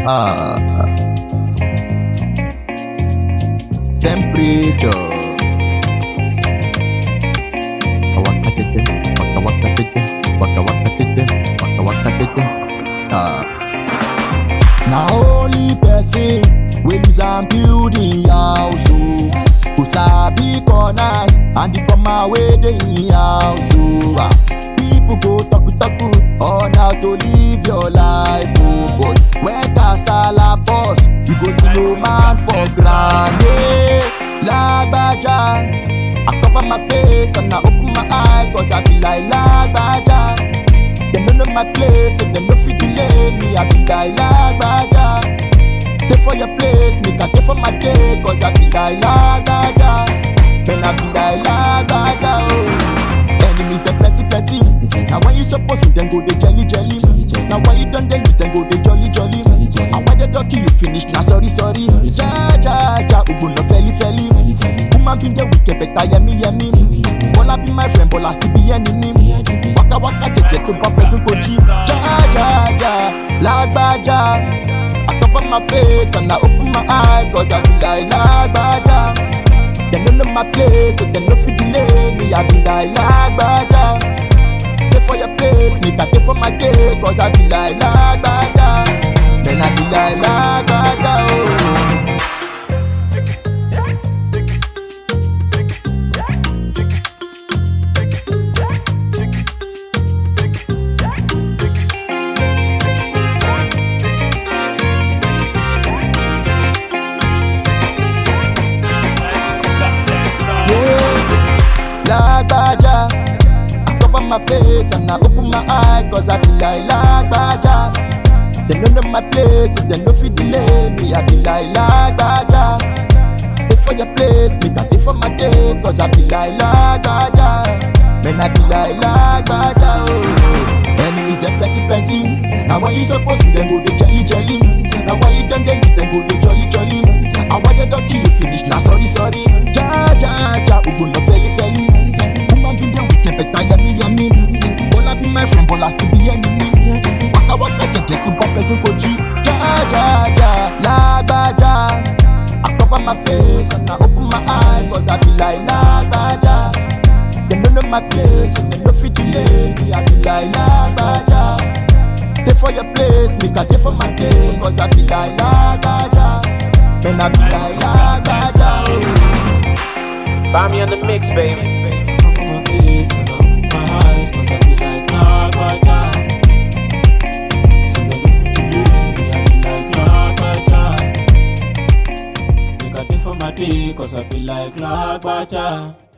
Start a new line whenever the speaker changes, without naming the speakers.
Ah. Temperature. Waka tete, waka waka tete, waka waka tete, waka waka tete. Ah.
Na only person wey use am build im house o. Go sabi corners and the comma wey dey im house o. Ah, People go talk talk on how to live your life o. But when kasala burst, you go see no man for ground. Hey, Lagbaja, I cover my face and I open my eyes cause I be like Lagbaja. Dem no know my place, so dem no fit delay me. I be like Lagbaja. Stay for your place, make I stay for my day, cause I be like Lagbaja. Then I be like Lagbaja, oh. Enemies dem plenty plenty. Now when you suppose me, then go dey jelly jelly. Now why you done dey lose, then go dey jolly jolly. And why they talk you finish, na sorry sorry. Ja ja ja, ubu no feli feli. Woman bin dey wicked, better yemi yemi. Bola be my friend, Bola still be enemy. Waka waka jeje tó bá fẹ́ sún kojí. Ja ja ja, lágbájá. I cover my face and I open my eye cause I be like lágbájá. Dem no know my place, so dem no fit delay me. I be like lágbájá. Stay for your place, make I stay for my day cause I be like lágbájá. Then I be like lágbájá. Oh. Yeah. Lagbaja. I cover my face and I open my eyes cause I be like Lagbaja. They no know my place, so they no fit delay me. I be like Lagbaja. Stay for your place, make I stay for my day cause I be like Lagbaja. Man, I be like Lagbaja. Oh. Enemies, they plenty, plenty. Now when you suppose to, them go the jelly, jelly. Now why you done they lose, them go the jolly, jolly. And why they don't kill you finish, now sorry, sorry. Ja, ja, ja, ubu no feli, feli. Woman be the wicked, better yummy, yummy. Bola be my friend, Bola still be enemy. Waka waka jeje tó bá fẹ́ sún kojí. Ja, ja, ja, lágbájá. I cover my face and I open my eyes cause I be like lágbájá. Dem no know my place, so dem no fit delay me. I be like lágbájá. Stay for your place, make I stay for my day cause I be like lágbájá. Man, I be like lágbájá. Oh.
Buy me on the mix, baby.
Cover my face and I open my eyes cause I be like Lagbaja. So they look to me, I be like Lagbaja. Make a day for my day cause I be like Lagbaja.